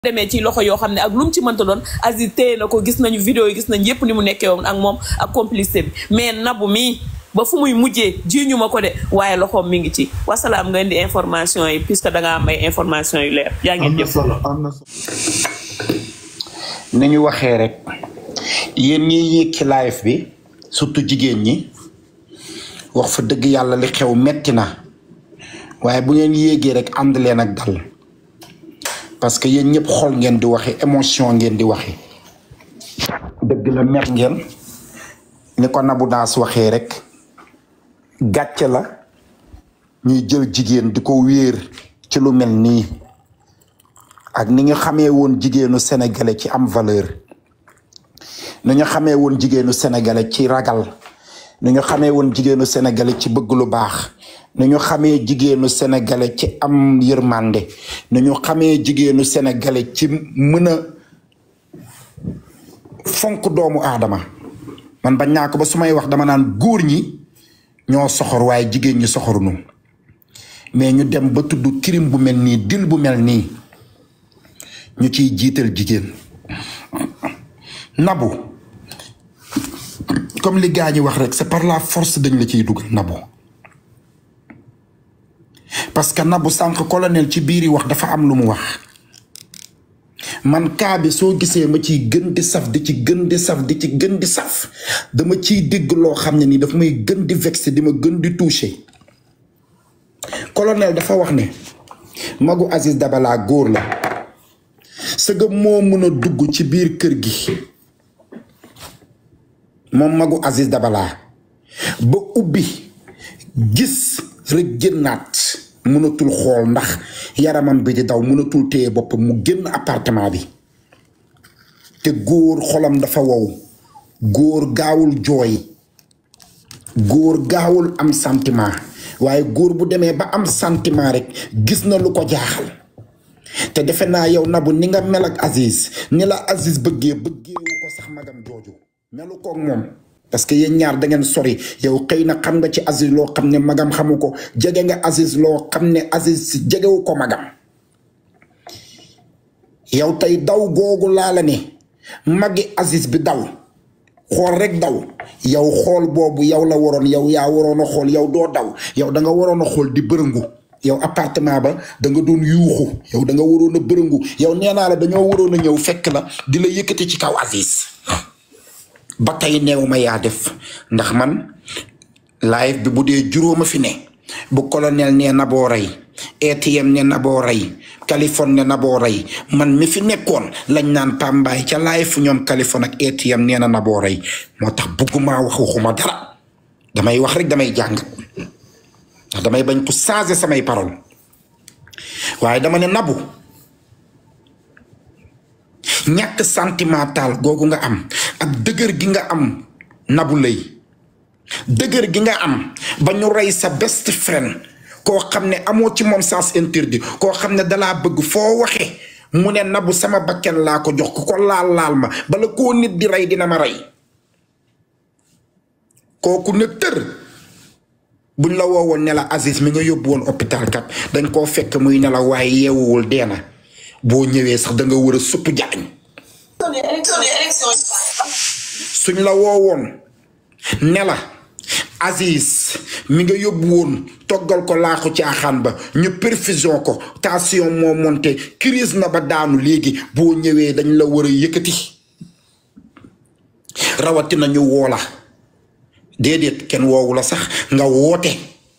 demee ci loxo yoo xam ne ak lu mu ci mënta doon Aziz téye na ko gis nañu vidéo yi gis nañ yépp ni mu nekkee woon ak moom ak complicité bi mais nabu mii ba fu muy mujjee jiiñu ma ko de waaye loxoom mi ngi ci wasalaam nga indi information yi puisque da nga am ay information yu leer yaa ngeen am na jëf solo am na solo ni ñu waxee rek yéen ñiy yéeg ci live bi surtout jigéen ñi wax fa dëgg yàlla li xew metti na waaye bu ngeen yéegee rek ànd leen ak dal parce que yéen ñëpp xol ngeen di waxe émotion ngeen di waxe dëgg la mer ngeen ni ko Nabou Daas waxee rek gàcce la ñuy jël jigéen di ko wéer ci lu mel nii ak ni nga xamee woon jigéenu sénégalais ci am valeur ni nga xamee woon jigéenu sénégalais ci ragal ni nga xamee woon jigéenu sénégalais ci bëgg lu baax ni ñu xamee jigéenu sénégalais ci am yërmande ni ñu xamee jigéenu sénégalais ci mën a fonk doomu aadama man bañ naa ko ba su may wax dama naan góor ñi ñoo soxor waaye jigéen ñi soxorunu mais ñu dem ba tudd crime bu mel nii dil bu mel nii ñu ciy jiital jigéen nabu comme li gaa ñi wax rek c'est par la force dañ la ciy dugal nabu parce que nabu sànq colonel ci biir yi wax dafa am lu mu wax man kaa bi soo gisee ma ciy gën di saf di ci gën di saf di ci gën di saf dama ciy dégg loo xam ne nii daf may gën di vexé di ma gën di touché colonel dafa wax ne magu Aziz Dabala góor la sëga moo mën a dugg ci biir kër gi moom magu Aziz Dabala ba ubbi gis rek génnaat mënatul xool ndax yaramam bi di daw mënatul téye boppam mu génn appartement bi te góor xolam dafa wow góor gaawul jooy góor gaawul am sentiment waaye góor bu demee ba am sentiment rek gis na lu ko jaaxal te defe naa yow Nabou ni nga mel ak Aziz ni la Aziz bëggee bëggeewu ko sax magam jooju melu koog moom parce que yéen ñaar da ngeen sori yow xëy na xam nga ci Aziz loo xam ne magam xamu ko jege nga Aziz loo xam ne Aziz jegewu ko magam yow tey daw googu laa la ne magi Aziz bi daw xool rek daw yow xool boobu yow la waroon yow yaa waroon a xool yow doo daw yow da nga waroon a xool di bërëngu yow appartement ba da nga doon yuuxu yow da nga waroon a bërëngu yow nee naa la dañoo waroon a ñëw fekk la di la yëkkati ci kaw Aziz ba tey neew ma yaa def ndax man live bi bu dee juróoma fi ne bu colonel nee na boo rey ATM ne na boo rey Californie ne na boo rey man mi fi nekkoon lañ naan pambaay ca live fu ñoom Californie ak ATM nee na na boo rey moo tax bëgguma wax waxuma dara damay wax rek damay jàng ndax damay bañ ko changer samay parole waaye dama ne nabu ñàkk sentimental googu nga am ak dëgër gi nga am nabu lay dëgër gi nga am ba ñu rey sa best friend koo xam ne amoo ci moom sens interdit koo xam ne dalaa bëgg foo waxe mu ne nabu sama bakken laa ko jox ku ko laal laal ma bala koo nit di rey dina ma rey kooku ne tër buñ la woowoon ne la Aziz mi nga yóbbu woon hôpital kat dañ koo fekk muy ne la waaye yeewuwul dee na boo ñëwee sax da nga war a supp jaañ suñ la woowoon ne la Aziz mi nga yóbbu woon toggal ko laaxu caaxaan ba ñu perfusion ko tension moo monté crise na ba daanu léegi boo ñëwee dañ la war a yëkkati rawatina ñu woo la déedéet kenn woowu la sax nga woote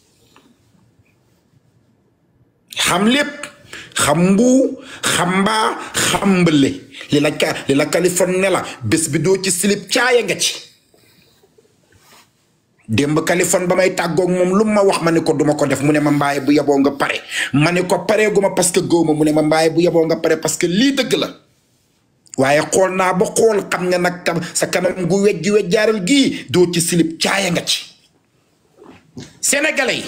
xam lépp xam mbuu xam mbaa xam mbële li la ka li la Californie ne la bés bi doo ci silib caaya nga ci démb Californie ba may tàggoog moom lu ma wax ma ne ko duma ko def mu ne ma mbaaye bu yeboo nga pare ma ne ko pareeguma parce que góoma mu ne ma mbaaye bu yeboo nga pare parce que lii dëgg la waaye xool naa ba xool xam ne nag tam sa kanam gu wejji wejjaaral gii doo ci silib caaya nga ci sénégalais yi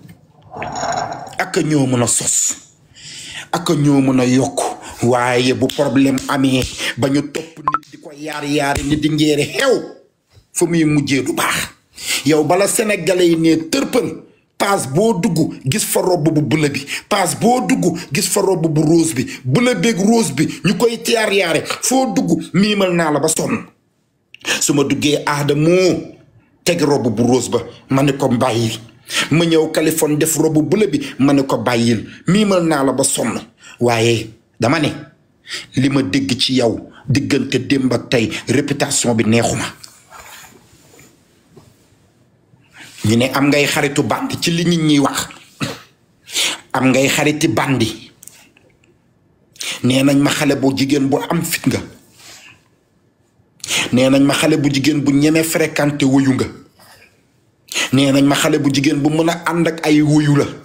ak ñoo mën a sos ak ñoo mën a yokk waaye bu problème amee ba ñu topp nit di ko yaar yaari nit di njeere xew fa muy mujjee du baax yow bala sénégalais yi ne tërpën paas boo dugg gis fa robb bu bula bi paas boo dugg gis fa robb bu rose bi bula beeg rose bi ñu koy tiyaar yaare foo dugg miimal naa la ba sonn su ma duggee aada moo teg robb bu rose ba ma ne ko bàyyil ma ñëw Californie def robb bula bi ma ne ko bàyyil miimal naa la ba sonn waaye dama ne li ma dégg ci yow diggante démb ak tey réputation bi neexuma ñu ne am ngay xaritu bandi ci li nit ñiy wax am ngay xariti bandi nee nañ ma xale bu jigéen bu am fit nga nee nañ ma xale bu jigéen bu ñeme fréquenté wuyu nga nee nañ ma xale bu jigéen bu mën a ànd ak ay wuyu la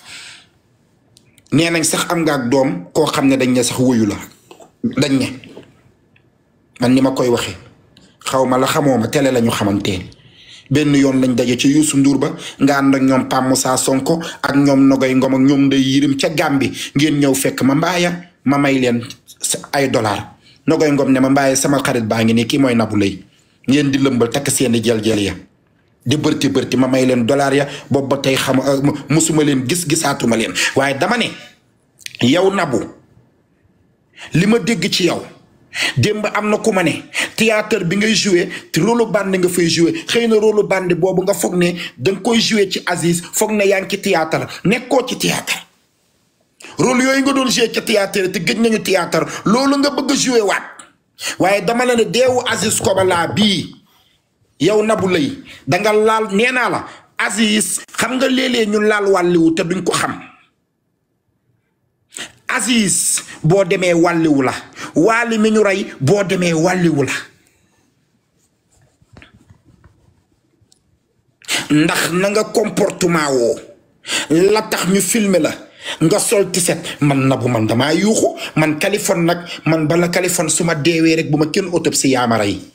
nee nañ sax am nga ak doom koo xam ne dañ ne sax wuyu la dañ ne man ni ma koy waxee xaw ma la xamoo ma télé la ñu xamante benn yoon lañ daje ci Youssou Ndour ba nga ànd ak ñoom Pam Moussa Sonko ak ñoom Nogay Ngom ak ñoom Ndeye Yirim ca Gàmbi ngeen ñëw fekk ma mbaaya ma may leen ay dollar Nogay Ngom ne ma mbaaya sama xarit baa ngi nii kii mooy Nabou Leye ngeen di lëmbal takk seeni jël-jël ya di bërti bërti ma may leen dollar ya boobu ba tey xam musuma leen gis gisaatuma leen waaye dama ne yow Nabou li ma dégg ci yow démb am na ku ma ne théâtre bi ngay joué te rôle bande nga fay joué xëy na rôle bande boobu nga foog ne danga koy joué ci Aziz foog ne yaa ngi ci théâtre nekkoo ci théâtre rôle yooyu nga doon joué ci théâtre te gëj nañu théâtre loolu nga bëgg a joué waat waaye dama la ne deewu Aziz Kobala bii yow Nabou Leye danga laal nee naa la Aziz xam nga léeg-léeg ñu laal wàlliwu te duñ ko xam Aziz boo demee wàlliwu la waali mi ñu rey boo demee wàlliwu la ndax na nga comportement woo la tax ñu filmer la nga sol tiset man Nabou man damaa yuuxu man Kaliphone nag man bala Kaliphone su ma deewee rek bu ma kenn autopsie yaa ma rey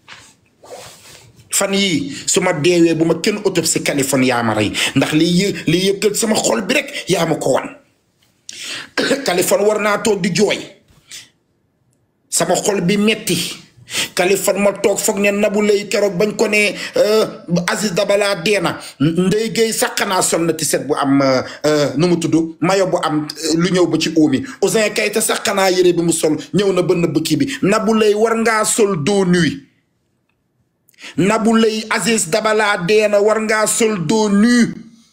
fan yii su ma deewee bu ma kenn autopsie Kaliphone yaa ma rey ndax li yë li yëkkal sama xol bi rek yaa ma ko wan Kaliphone war naa toog di jooy sama xol bi metti Kaliphone ma toog foog ne Nabou Leye keroog bañ ko ne Aziz Dabala deena Ndeye Gueye saqanaa sol na tiset bu am nu mu tudd mayo bu am lu ñëw ba ci óomi Ouzin Keita saqanaa yére bi mu sol ñëw na ba nëbb kii bi Nabou Leye war ngaa sol dos nuit Nabou Leye Aziz Dabala deena war ngaa sol dos nuit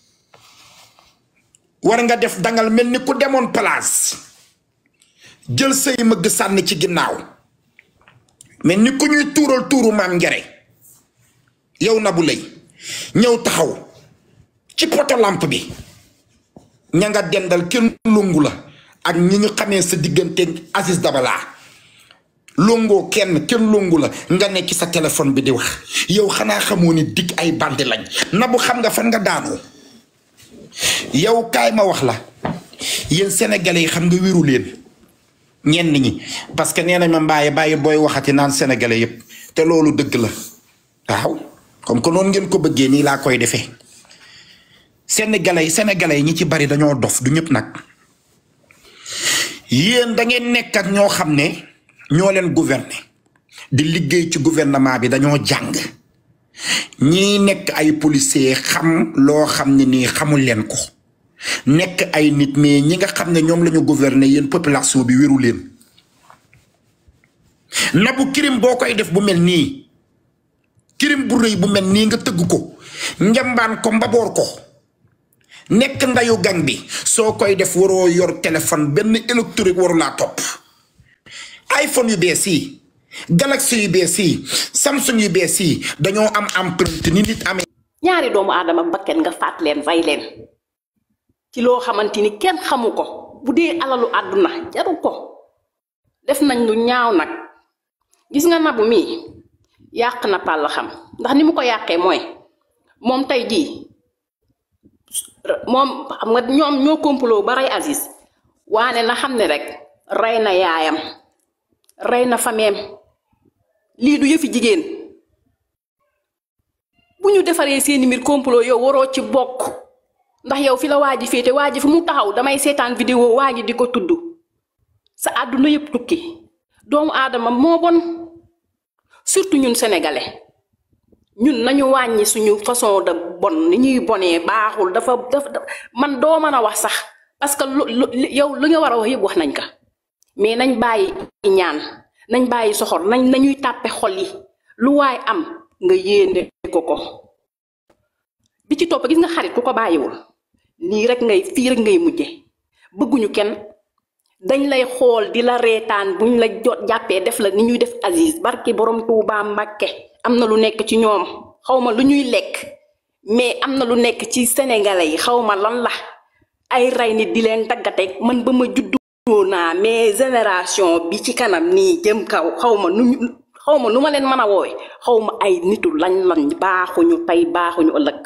war nga def dangal mel ni ku demoon place jël say mëgg sànni ci ginnaaw mais ni ku ñuy tuural tuuru maam njare yow Nabou Leye ñëw taxaw ci poto lampe bi ña nga dendal kenn lungu la ak ñi ñu xamee sa diggante Aziz Dabala longoo kenn kenn lungu la nga nekk ci sa téléphone bi di wax yow xanaa xamoo ni dig ay bandi lañ Nabou xam nga fan nga daanoo yow kaay ma wax la yéen sénégalais yi xam nga wéru leen ñenn ñi parce que nee nañ ma mbaaye bàyyi booy waxati naan sénégalais yépp te loolu dëgg la waaw comme que noonu ngeen ko bëggee nii laa koy defee sénégalais yi sénégalais yi ñi ci bari dañoo dof du ñëpp nag yéen da ngeen nekk ak ñoo xam ne ñoo leen gouverner di liggéey ci gouvernement bi dañoo jàng ñii nekk ay policier xam loo xam ne nii xamul leen ko nekk ay nit mais ñi nga xam ne ñoom la ñu gouverner yéen population bi wéru leen Nabou crime boo koy def bu mel nii crime bu rëy bu mel nii nga tëgg ko njambaan ko mbaboor ko nekk ndayu gang bi soo koy def waroo yor téléphone benn électrique waru laa topp iPhone yu bees yi Galaxy yu bees yi Samsung yu bees yi dañoo am empreinte ni nit amee. ñaari doomu aadama bakken nga faat leen rey leen ci loo xamante ni kenn xamu ko bu dee alalu àdduna jaru ko def nañ lu ñaaw nag gis nga Nabou mii yàq na pàll xam ndax ni mu ko yàqee mooy moom tey jii moom xam nga ñoom ñoo complot ba rey Aziz waane na xam ne rek rey na yaayam rey na fameem lii du yëfi jigéen bu ñu defaree seeni mbir complot yow waroo ci bokk ndax yow fi la waa ji féete waa ji fi mu taxaw damay seetaan vidéo waa ji di ko tudd sa àdduna yëpp tukki doomu aadama moo bon surtout ñun sénégalais ñun nañu wàññi suñu façon de bon ni ñuy bonee baaxul dafa dafa man doo mën a wax sax parce que lu lu yow lu nga war a wax yëpp wax nañ ko mais nañ bàyyi ñaan nañ bàyyi soxor nañ nañuy tàppe xol yi lu waay am nga yéene ko ko bi ci topp gis nga xarit ku ko bàyyiwul lii rek ngay fii rek ngay mujje bëgguñu kenn dañ lay xool di la reetaan buñ la jot jàppee def la ni ñuy def Aziz barki borom Tuubaa Mbàkke am na lu nekk ci ñoom xawma lu ñuy lekk mais am na lu nekk ci sénégalais yi xawma lan la ay rey nit di leen taggateeg man ba ma juddoo naa mais génération bi ci kanam nii jëm kaw xawma nu ñu xawma nu ma leen mën a woowe xawma ay nitu lañ lañ baaxuñu tey baaxuñu ëllëg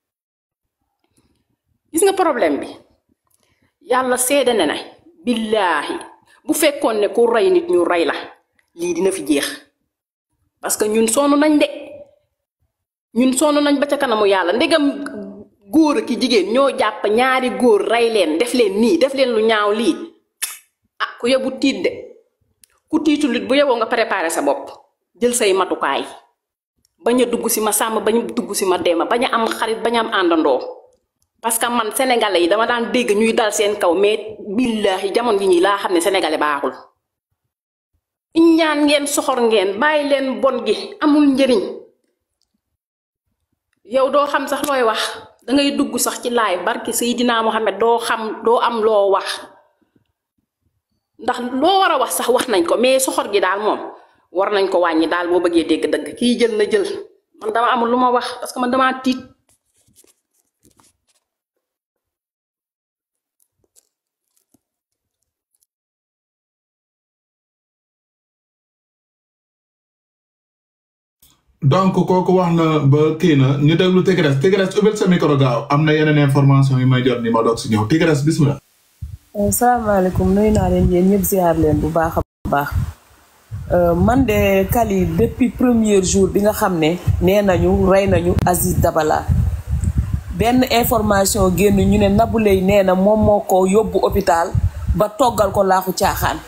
gis nga problème bi yàlla seede ne na billaahi bu fekkoon ne ku rey nit ñu rey la lii dina fi jeex parce que ñun sonn nañ de ñun sonn nañ ba ca kanamu yàlla ndegam góor ki jigéen ñoo jàpp ñaari góor rey leen def leen nii def leen lu ñaaw lii ah ku yebu tiit de ku tiitul it bu yeboo nga préparer sa bopp jël say matukaay bañ a dugg si ma sàmm bañ a dugg si ma deema bañ a am xarit bañ a am àndandoo parce que man sénégalais yi dama daan dégg ñuy dal seen kaw mais billaahi jamono yi ñi laa xam ne sénégalais baaxul ñaan ngeen soxor ngeen bàyyi leen bon gi amul njëriñ yow doo xam sax looy wax dangay dugg sax ci laay barki Seydina Mohamed doo xam doo am loo wax ndax loo war a wax sax wax nañ ko mais soxor gi daal moom war nañ ko wàññi daal boo bëggee dégg dëgg kii jël na jël man dama amul lu ma wax parce que man dama tiit donc kooku wax na ba kii na ñu déglu Tigres Tigres ubbil sa micro gaaw am na yeneen information yi may jot ni ma doog si ñëw Tigres bismillah salaamaaleykum nuyu naa leen yéen ñëpp ziar leen bu baax a baax man de Kali depuis premier jour bi nga xam ne nee nañu rey nañu Aziz Dabala benn information génn ñu ne Nabou Leye nee na moom moo ko yóbbu hôpital ba toggal ko laaxu caaxaan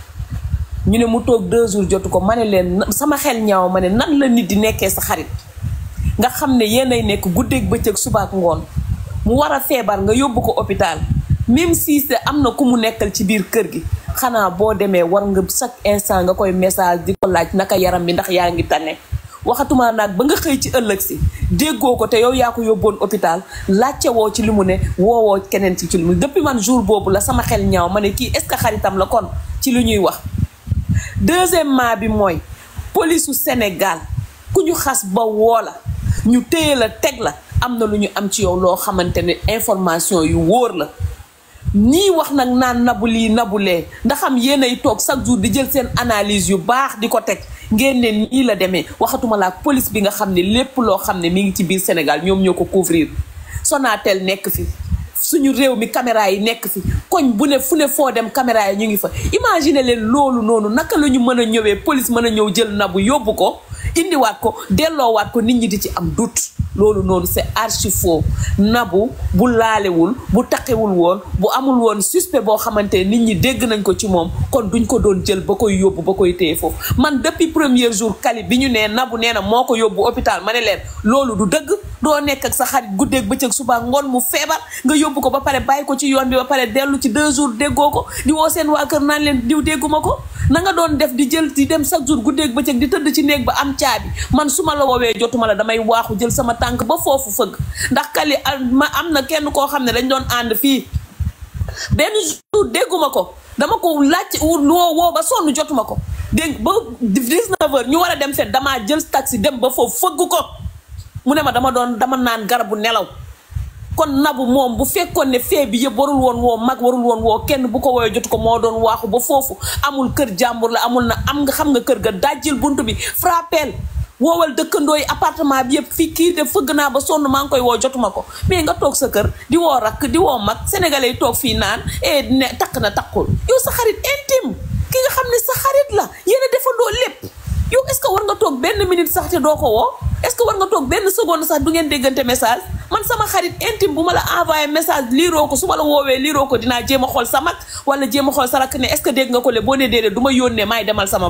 ñu ne mu toog deux jours jotu ko ma ne leen sama xel ñaaw ma ne nan la nit di nekkee sa xarit nga xam ne yéenay nekk guddeeg bëccëg subaak ngoon mu war a feebar nga yóbbu ko hôpital même si am na ku mu nekkal ci biir kër gi xanaa boo demee war nga chaque instant nga koy message di ko laaj naka yaram bi ndax yaa ngi tane waxatuma naag ba nga xëy ci ëllëg si déggoo ko te yow yaa ko yóbboon hôpital laajte woo ci li mu ne woowoo keneen ci ci li mu depuis man jour boobu la sama xel ñaaw ma ne kii est-ce que xaritam la kon ci li ñuy wax deuxièmement bi mooy polisu Sénégal ku ñu xas ba woo la ñu téye la teg la am na lu ñu am ci yow loo xamante ne information yu wóor la ñii wax nag naan nabu lii nabulee ndaxam yéenay toog chaque jour di jël seen analyse yu baax di ko teg ngeen ne nii la demee waxatuma la ak police bi nga xam ne lépp loo xam ne mi ngi ci biir Sénégal ñoom ñoo ko couvrir Sonatel nekk fi suñu réew mi caméra yi nekk fi koñ bu ne fu ne foo dem caméra yi ñu ngi fa imagine leen loolu noonu naka la ñu mën a ñëwee police mën a ñëw jël nabu yóbbu ko indiwaat ko delloowaat ko nit ñi di ci am doute loolu noonu c'est archi faux nabu bu laalewul bu taqewul woon bu amul woon suspect boo xamante nit ñi dégg nañ ko ci moom kon duñ ko doon jël ba koy yóbbu ba koy téye foofu man depuis premier jour kali bi ñu nee nabu nee na moo ko yóbbu hôpital ma ne leen loolu du dëgg doo nekk ak sa xarit guddeeg bëccëg suba ngoon mu feebar nga yóbbu ko ba pare bàyyi ko ci yoon bi ba pare dellu ci deux jours déggoo ko di woo seen waa kër naan leen diw dégguma ko na nga doon def di jël di dem chaque jour guddeeg bëccëg di tëdd ci néeg ba am caabi man su ma la woowee jotuma la damay waaxu jël sama tànk ba foofu fëgg ndax kali ma am na kenn koo xam ne dañ doon ànd fii benn jour dégguma ko dama ko laaj woo woo ba sonn jotuma ko dégg ba 19 heures ñu war a dem fet damaa jël taxi dem ba foofu fëgg ko mu ne ma dama doon dama naan garabu nelaw kon nabu moom bu fekkoon ne fee bi yëpp warul woon woo mag warul woon woo kenn bu ko woowee jotu ko moo doon waaxu ba foofu amul kër jàmbur la amul na am nga xam nga kër ga dajjil bunt bi frappel woowal dëkkandoo yi appartement bi yëpp fii kii de fëgg naa ba sonn maa ngi koy woo jotuma ko mais nga toog sa kër di woo rakk di woo mag sénégalais yi toog fii naan e ne takk na takkul yow sa xarit intime ki nga xam ne sa xarit la yéen a defandoo lépp yow est-ce que war nga toog benn minute sax te doo ko woo est-ce que war nga toog benn seconde sax du ngeen déggante message man sama xarit intime bu ma la envoyé message liiroo ko su ma la woowee liiroo ko dinaa jéem a xool sa mag wala jéem a xool sa rakk ne est-ce que dégg nga ko le boo nee déedéet du ma yónnee maay demal sama bopp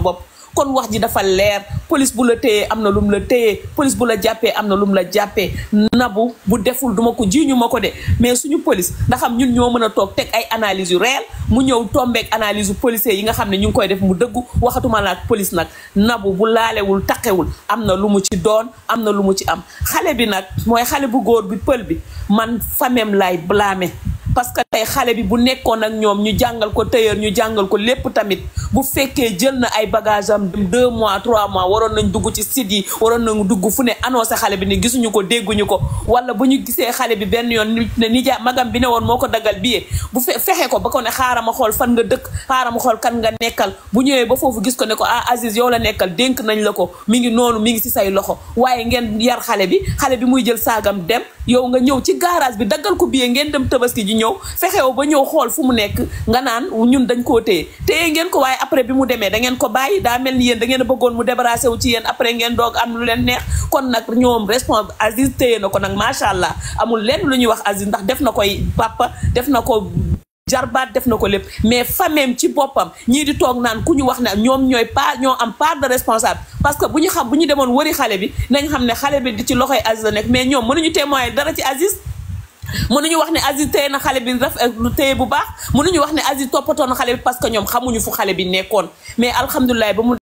kon wax ji dafa leer police bu la téyee am na lum la téyee police bu la jàppee am na lum la jàppee nabu bu deful duma ko jiiñu ma ko de mais suñu police ndax xam ñun ñoo mën a toog teg ay analyse yu réel mu ñëw tombeek analyse yu policier yi nga xam ne ñu ngi koy def mu dëggu waxatuma la ak police nag nabu bu laalewul taqewul am na lu mu ci doon am na lu mu ci am xale bi nag mooy xale bu góor bi pël bi man famem lay blâmer parce que tey xale bi bu nekkoon ak ñoom ñu jàngal ko tailleur ñu jàngal ko lépp tamit bu fekkee jël na ay bagage am dem deux mois trois mois waroon nañ dugg ci site yi waroon nañ dugg fu ne annoncé xale bi ne gisuñu ko dégguñu ko wala bu ñu gisee xale bi benn yoon ne nijaa magam bi ne woon moo ko dagal billet bu fe fexe ko ba ko ne xaaral ma xool fan nga dëkk xaaral ma xool kan nga nekkal bu ñëwee ba foofu gis ko ne ko ah Aziz yow la nekkal dénk nañ la ko mi ngi noonu mi ngi ci say loxo waaye ngeen yar xale bi xale bi muy jël saagam dem yow nga ñëw ci garage bi daggal ko billet ngeen dem tabaski ji ñëw fexew ba ñëw xool fu mu nekk nga naan ñun dañ koo téye téye ngeen ko waaye après bi mu demee da ngeen ko bàyyi daa mel ni yéen da ngeen a bëggoon mu débarrassé wu ci yéen après ngeen doog am lu leen neex kon nag ñoom responsable Aziz téye na ko nag macha allah amul lenn lu ñuy wax Aziz ndax def na koy papa def na ko jarbaat def na ko lépp mais fameem ci boppam ñii di toog naan ku ñu wax ne ñoom ñooy part ñoo am part de responsable parce que bu ñu xam bu ñu demoon wëri xale bi nañ xam ne xale bi di ci loxoy Aziz la nekk mais ñoom mënuñu témoigner dara ci Aziz mënuñu wax ne Aziz téye na xale bi daf lu téye bu baax mënuñu wax ne Aziz toppatoo na xale bi parce que ñoom xamuñu fu xale bi nekkoon mais alhamdulilah ba mu